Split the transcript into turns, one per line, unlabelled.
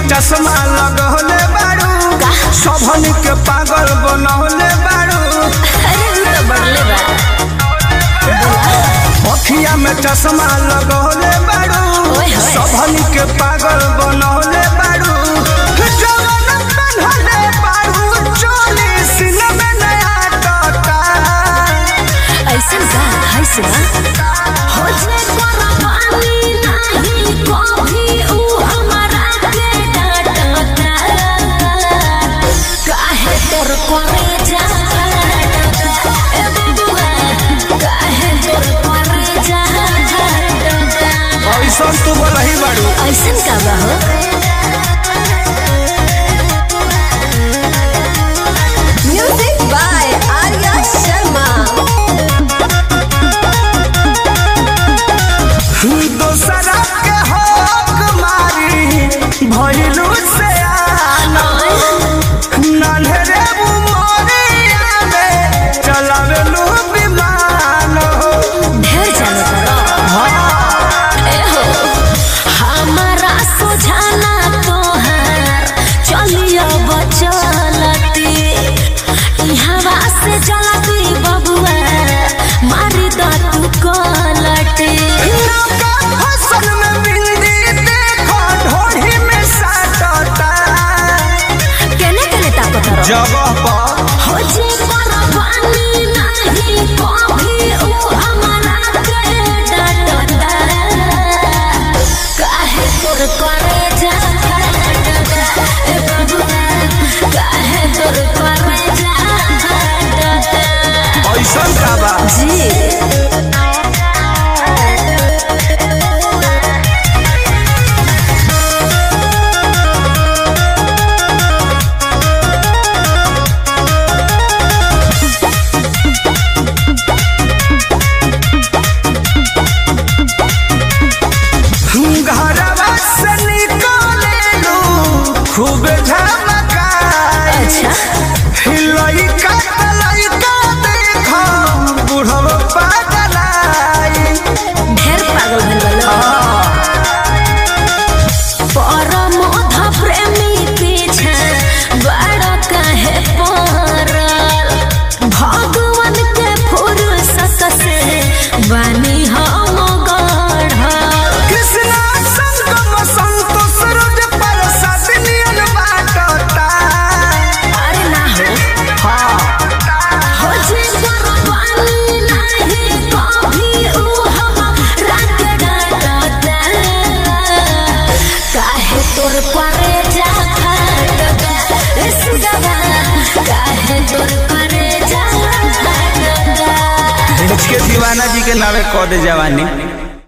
चश्मा लगौले बारू सबन के पागल बनौले बारू
अरे उ तो बढ़ले बा
अखिया में चश्मा लगौले बारू
ओए होए।
सबन के पागल बनौले बारू जवन बनौले बारू चोली सीने में नया टोटा
ऐसन का है सुना हो जे कुर्बानी नहीं कभी उ हमारा के डांटता काहे तोर करे जा ए बबुआ काहे तोर करे जा
ऐसा तू बोलही बारू
ऐसन का बा हो म्यूजिक बाय आर्या शर्मा
दोसरा के हक मारी भइलू से आना नन्हरे उमरिया में चलावेलू विमान हो
ढेर जाने करो ए हो हमारा सुझाना तोहार चलियो बचलती इहवा से चलती बबुआ मारी द तू कलटी
नौका फसल में बिंदी देखो ढोढ़ी में साटता
केने केने ताकत रहो
जगह पर
हो जे कुर्बानी नहीं कभी उ हमारा के डांटता काहे तोर करे जा ए बबुआ काहे तोर करे जा
ऐसा का बा
जी
घरवा से निकलेलू खूब झमकाई
अच्छा
लइका त लइका देखो बुढ़वा पागलाई
ढेर पागल भइल बा लोग। परमोध प्रेमी पीछे बड़ काहे पड़ल भगवान के फुर्सत से बनी हम गढ़ल
कृष्णा संगम संतोष रोज पर सदनियन बाटता
अरे ना हो हो जे कुर्बानी नहीं कभी उ हमरा के डांटता काहे तोर परे जा खटता ए सुगवा काहे तोर परे जा खटता
के दीवाना जी के नावे कह दे जवानी